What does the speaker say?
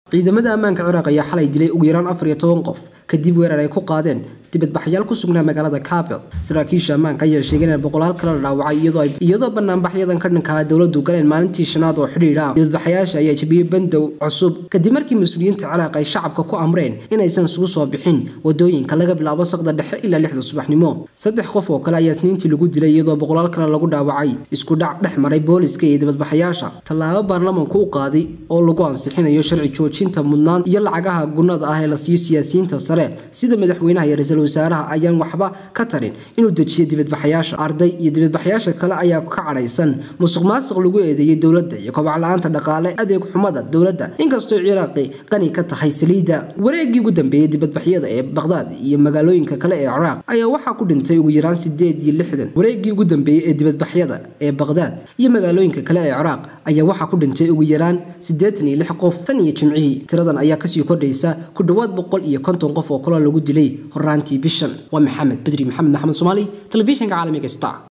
ciidamada ammaanka ciraaq ayaa xalay dilay ugu yaraan afar iyo toban qof kadib weerar ay ku qaadeen dibadbaxyaal ku sugnaa magaalada kabel saraakiisha ammaanka ayaa sheegeen in boqolaal kale la dhaawacay iyadoo banaanbaxyadan ka dhankaa dowladu galeen maalintii shanaad oo xidhiidha dibadbaxayaasha ayaa jebiyey bandow cusub kadib markii mas-uuliyiinta ciraaq ay shacabka ku amreen inaysan isugu soo bixin wadooyinka laga bilaabo saqda dhexe ilaa lixda subaxnimo saddex qof oo kale ayaa isniintii lagu dilay iyadoo boqolaal kale lagu dhaawacay isku dhac dhex maray booliska iyo dibadbaxayaasha tallaabo baarlamanku u qaaday oo lagu ansixinayo sharci joojinta mudnaan iyo lacagaha gunnada ah ee la siiyo siyaasiyiinta sare sida madaxweynaha iyo ra-iisul wasaaraha ayaan waxba ka tarin inuu dejiyo dibadbaxayaasha arday iyo dibadbaxayaasha kale ayaa ka cadhaysan musuq maasuq lagu eedeeyey dowladda iyo kobac la-aanta dhaqaale adeeg xumada dowladda inkastoo ciraaqi qani ka tahay saliidda wareegii ugu dambeeyey dibadbaxyada ee baqdaad iyo magaalooyinka kale ee ciraaq ayaa waxaa ku dhintay ugu yaraan sideed iyo lixdan wareegii ugu dambeeyey ee dibadbaxyada ee baqdaad iyo magaalooyinka kale ee ciraaq ayaa waxaa ku dhintay ugu yaraan siddeetan iyo lix qof tan iyo jimcihii tiradan ayaa kasii kordhaysa ku dhowaad boqol iyo konton qof oo kaloo lagu dilay horaantii bishan waa maxamed bedri maxamed maxamed soomaali telefishinka caalamiga star